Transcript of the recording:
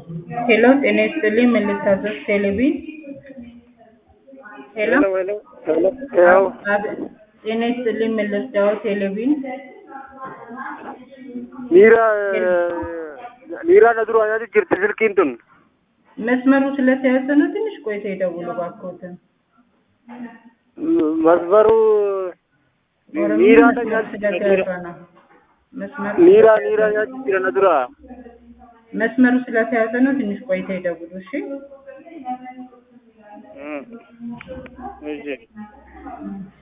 ሄሎ ጤና ይስጥልኝ ምን ልታዘዝ ቴሌቪዥን ሄሎ ሄሎ ሄሎ ሄሎ አብ- ጤና ይስጥልኝ ምን ልርዳው ቴሌቪዥን niira niira na dura yaati jirti silkiin tun መስመሩ ስለተያዘ ነው ትንሽ ቆይታ ይደውሉ እባክዎትን masbaru ኦሮምኛ niira መስመር ስለተያዘ ነው መስመሩ niira niira yaati jira na dura መስመሩ ስለተያዘ ነው ትንሽ ቆይታ ይደውሉ እሺ እሺ